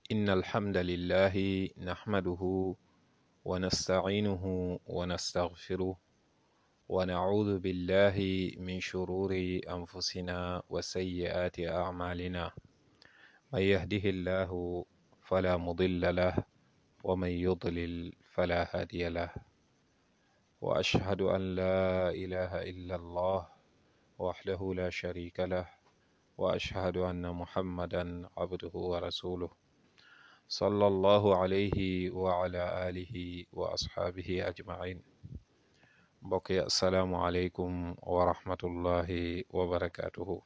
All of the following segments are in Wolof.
إن الحمد لله نحمده ونستعينه ونستغفره ونعوذ بالله من شرور أنفسنا وسيئات أعمالنا من يهده الله فلا مضل له ومن يضلل فلا هادي له وأشهد أن لا إله إلا الله وحده لا شريك له وأشهد أن محمدا عبده ورسوله صلى الله عليه وعلى آله وأصحابه أجمعين mbokk yi asalaamualeykum wa rahmatullahi wa barakaatuhu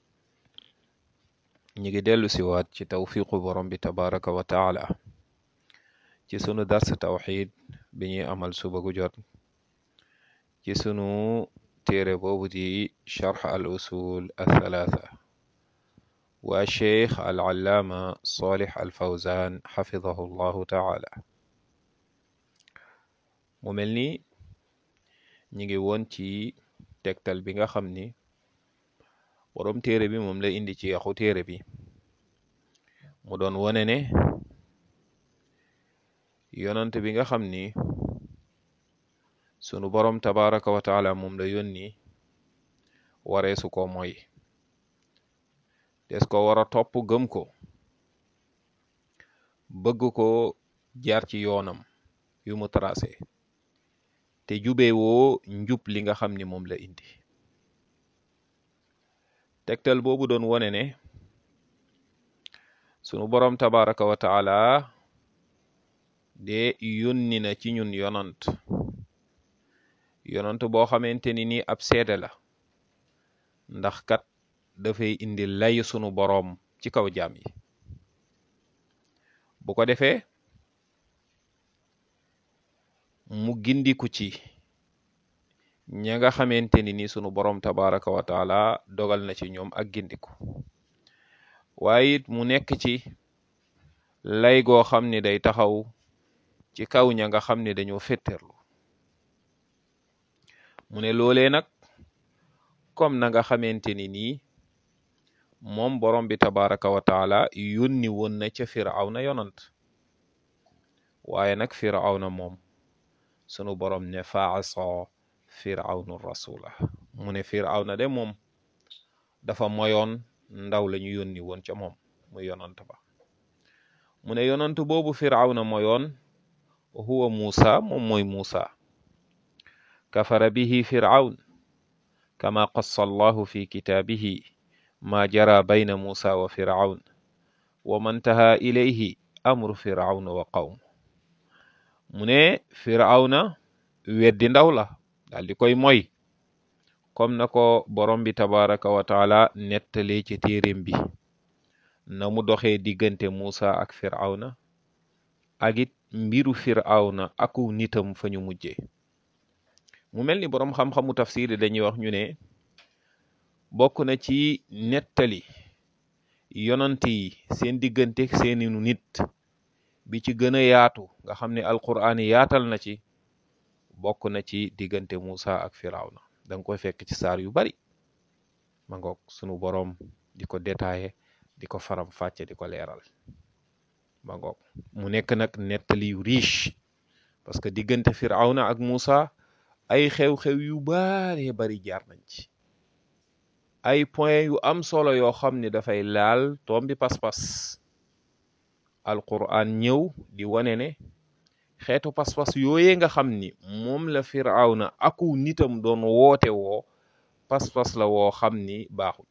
ñi ngi dellu siwaat ci tawfiqu borom bi tabaraka wa taala ci sunu dars tawxid bi ñuy amal suba gu jot ci sunu téere boobu di charx al usul athalaatha wa cheikh al allaama salih al fawzan xafidahu llahu taala mu mel ni ñi ngi woon ci tegtal bi nga xam ni boroom téere bi moom la indi ci yaxu téere bi mu doon wone ne yonant bi nga xam ni sunu boroom tabaraka wa taala moom la yónni waree su ko mooy des ko war a topp gëm ko bëgg ko jaar ci yoonam yu mu tracé te jubee woo njub li nga xam ni moom la indi tegtal boobu doon wone ne sunu boroom tabaraka wa taala de yónni na ci ñun yonant yonant boo xamante ni nii ab seede la ndax kat dafay indi lay sunu boroom ci kaw jaam yi bu ko defee mu gindiku ci ña nga xamante ni ni sunu boroom tabaraka wa taala dogal na ci ñoom ak gindiku waaye it mu nekk ci lay goo xam ni day taxaw ci kaw ña nga xam ne dañoo fétterlu mu ne loolee nag comme na nga xamante ni nii moom borom bi tabaraka wa taala yónni woon na ca firawna yonant waaye nag firawna moom sunu borom ne faasa firawnu rasula mu ne firawna de moom dafa moyoon ndaw la ñu yónni woon ca moom muy yonant ba mu ne yonant boobu firawna moyoon huwa muusa moom mooy muusa kafara bihi firawn kama qassa allahu fi kitaabihi ma jara bayna muusa wa firawn wa man taha ilayhi amru firawna wa qawm mu ne firawna weddi ndaw la daal di koy moy comme na ko borom bi tabaraka wa taala nettalee ci téeréem bi na mu doxee diggante muusa ak firawna ak it mbiru firawna aku nitam fa ñu mujjee mu mel ni boroom xam-xamu tafsir yi dañuy wax ñu ne bokk na ci nettali yonant yi seen diggante seeni nit bi ci gën a yaatu nga xam ne alquraan yaatal na ci bokk na ci diggante Muusa ak firawna da nga koy fekk ci saar yu bari ma ngoog sunu boroom di ko détaillé di ko faram fàcce di ko leeral ma ngoog mu nekk nag nettali yu riche parce que diggante firawna ak Muusa ay xew-xew yu bare bari jaar nañ ci ay point yu am solo yoo xam ne dafay laal tombi pas-pas alquran ñëw di wane ne xeetu pas-pas yooyee nga xam ni moom la firawna aku nitam doon woote woo pas-pas la woo xam ni baaxul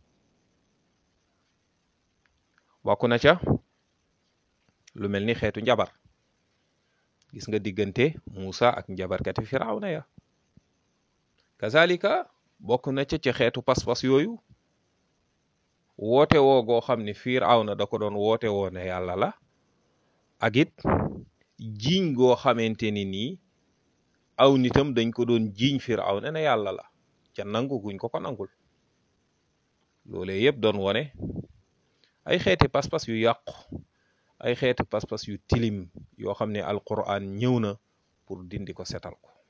bokk na ca lu mel ni xeetu njabar gis nga diggante Muusa ak njabarkati firawna ya kazalika bokk na ca ci xeetu pas-pas yooyu woote woo goo xam ni firawna da ko doon woote woo ne yàlla la ak it jiiñ goo xamante ni nii aw nitam dañ ko doon jiiñ firawna ne yàlla la ca nangu guñ ko ko nangul loolee yëpp doon wone ay xeeti pas-pas yu yàqu ay xeeti pas-pas yu tilim yoo xam ne alquran ñëw na pour dindi ko setal ko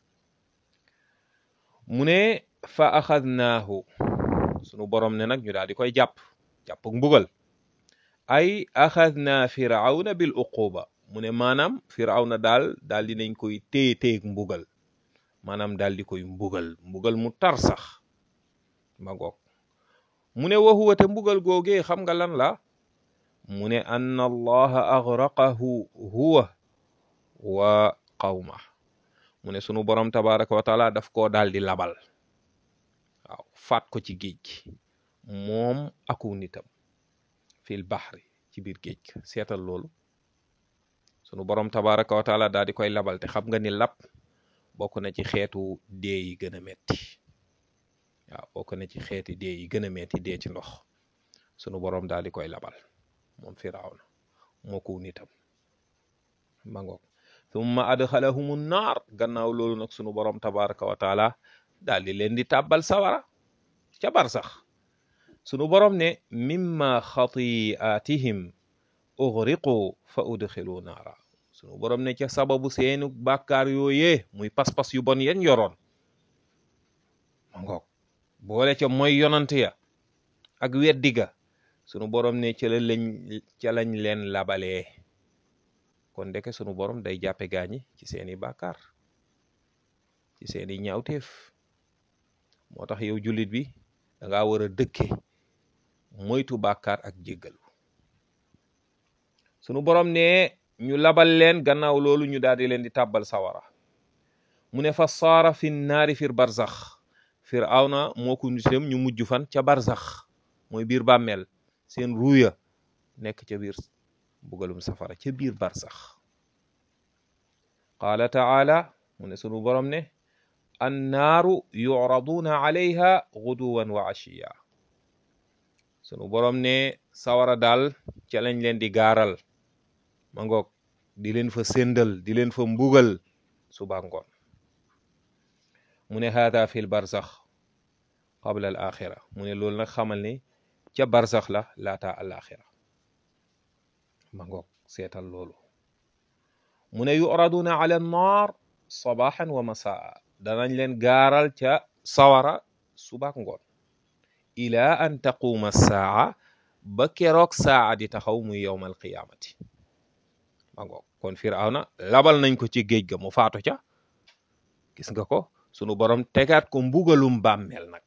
mu ne fa axadnaahu sunu borom ne nag ñu daal di koy jàpp jàpp mbugal ay axadna firawna bil uquba mu ne maanaam firawna daal daal dinañ koy téye téyeg mbugal maanaam daal di koy mbugal mbugal mu tar sax ma ngoog mu ne wa huwa te mbugal googee xam nga lan la mu ne anna allaha agraqahu huwa wa qawma mu ne sunu borom tabaraka wa taala daf koo daal di labal waaw faat ko ci géej gi moom aku nitam fil bahri ci biir géej gi seetal loolu sunu borom tabaraka wa taala daal di koy labal te xam nga ni lab bokk na ci xeetu dee yi gën a metti waaw bokk na ci xeeti dee yi gën a metti dee ci ndox sunu borom daal di koy labal moom firawna moo ko nitam ma ngoog thumma adxalahumu naar gannaaw loolu nag sunu borom tabaraka wa taala daal di leen di tàbbal sawara ca bar sax sunu borom ne mimma xatiatihim ughriqu fa udxilu naara sunu borom ne ca sababu seenu bàkkaar yooyee muy pas-pas yu bon yen yoroon ma ngoog boole ca mooy yonante ya ak weddi ga sunu borom ne ca la lañ ca lañ leen labalee kon ndeke sunu borom day jàppe gaañi ci seeni bàkkaar ci seeni ñaawteef moo tax yow jullit bi da ngaa war a dëkke moytu bàkkaar ak jéggalu sunu borom ne ñu labal leen gannaaw loolu ñu daal di leen di tàbbal sawara mu ne fa saara fi naari fir barzax firawna moo ko nitam ñu mujj fan ca barzax mooy biir bàmmeel seen ruuya nekk ca biir bugalum safara ca biir barzax qaala taala mu ne sunu borom ne annaaru yuraduna alayha guduwan wa ashiya sunu borom ne sawara daal ca lañ leen di gaaral ma ngoog di leen fa séndal di leen fa mbugal suba ngoon mu ne haada fi l barzax qabla al axira mu ne loolu nag xamal ni ca barzax la laata al axira ma ngoog seetal loolu mu ne yuraduna ala annaar sabaxan wa masaa danañ leen gaaral ca sawara subaak ngoon ila an taquuma saa ba keroog saa di taxaw muy yowma alqiyaamati ma ngoog kon firawna labal nañ ko ci géej ga mu faatu ca gis nga ko sunu borom tegaat ko mbugalum bàmmeel nag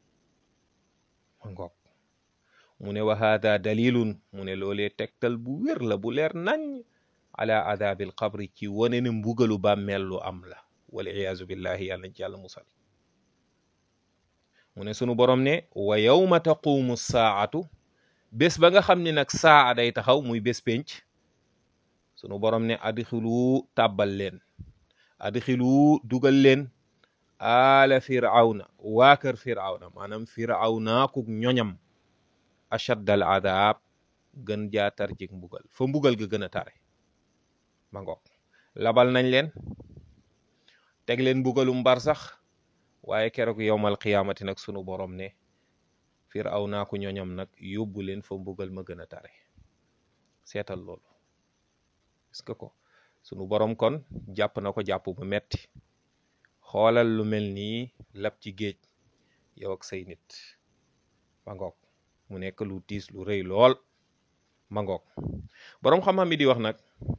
ma ngoog mu ne wa haada dalilun mu ne loolee tegtal bu wér la bu leer nañ ala adabil qabri ci wane ne mbugalu bàmmeel lu am la wal iyaazu billahi yàlla nañ ci yàlla musal mu ne sunu borom ne wa yawma taqumu saatu bés ba nga xam ne nag saa day taxaw muy bés penc sunu borom ne adxilu tàbbal leen adxilu dugal leen ala firawna waa kër firawna maanaam firawna ku ñoñam ashad al adab gën jaa tar jik mbugal fa mbugal ga gën a tare ma ngoog labal nañ leen teg leen mbugalum bar sax waaye keroog yowmal qiyaamati nag sunu borom ne firawna ku ñoñam nag yóbbu leen fa mbugal ma gën a tare seetal loolu est-ce que ko sunu borom kon jàpp na ko jàpp bu metti xoolal lu mel nii lab ci géej yow ak say nit ma ngoog mu nekk lu tiis lu rëy lool ma ngoog boroom xam-xam yi di wax nag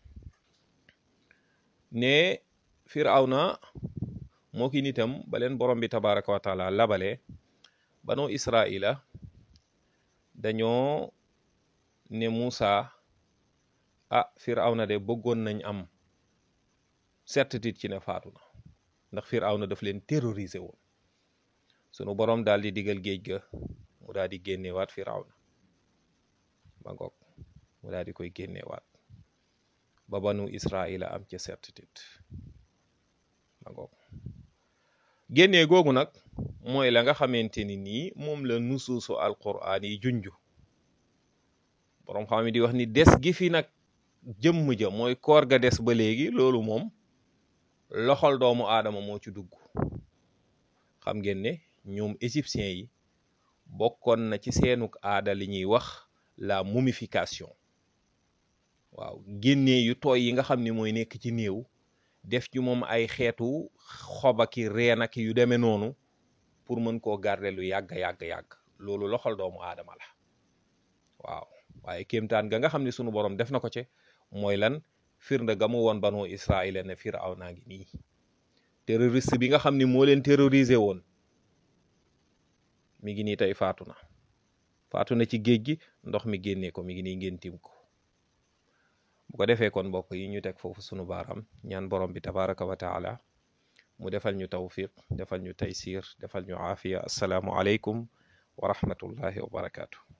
ne firawna moo ki nitam ba leen borom bi tabaraka wa taala labale banu israila dañoo ne Muusa ah firawna de bëggoon nañ am certitude ci ne faatu na ndax firawna daf leen terroriser woon sunu borom daal di digal géej ga mu daal di génnewaat firawna ba ngoog mu daal di koy génnewaat ba banu israila am ca certitude ba ngoog génnee googu nag mooy la nga xamante ni nii moom la nusuusu alquran yi junju boroom xam mi di wax ni des gi fi nag jëmm ja mooy koor ga des ba léegi loolu moom loxol doomu aadama moo ci dugg xam ngeen ne ñoom égyptiens yi bokkoon na ci seenuk aada li ñuy wax la momification waaw génnee yu tooy yi nga xam ni mooy nekk ci néew def ci moom ay xeetu xobaki reen ak yu demee noonu pour mën koo garder lu yàgg yàgg yàgg loolu loxol doomu aadama la waaw waaye kéemtaan ga nga xam ne sunu borom def na ko ci mooy lan firnde ga mu woon banu Israël ne Firawna ngi nii terroriste bi nga xam ni moo leen terrorisé woon mi ngi nii tey faatu na faatu na ci géej gi ndox mi génnee ko mi ngi nii ngeen tim ko bu ko defee kon mbokk yi ñu teg foofu sunu baaraam ñaan borom bi tabaraka wa taala mu defal ñu tawfiq defal ñu taysir defal ñu aafiya assalaamu aleykum wa rahmatullahi wa barakaatu